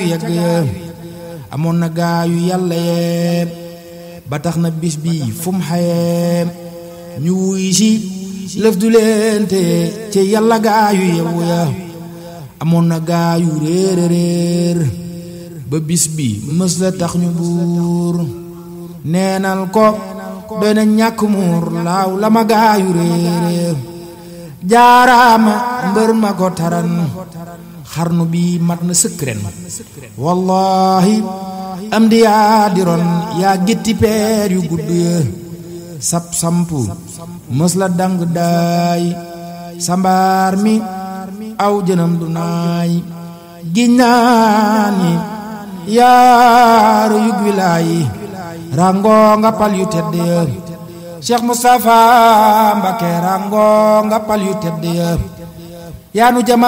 yegg ya amoon na gaayu yàlla yee ba tax na bis bi fu mu xayee ñu wuy si lëf du leen te ci yàlla gaayu yewu ya amoon na gaayu réer réer ba bis bi mës la tax ñu buur neenal ko doy na ñàkk muur laaw la ma gaayu réer jaaraama mbër ma ko taran xarnu bi mat na sëkk ren wallahi am di yaa di ron yaa gétti peer yu gudd ya sap sampu mës la dang daay sambaar mi aw jënam du naay giññaani yaaru yug wilaayi rango nga pal yu tedd ya Cheikh Moustapha Mbacké rango nga pal yu tedd ya yaanu jama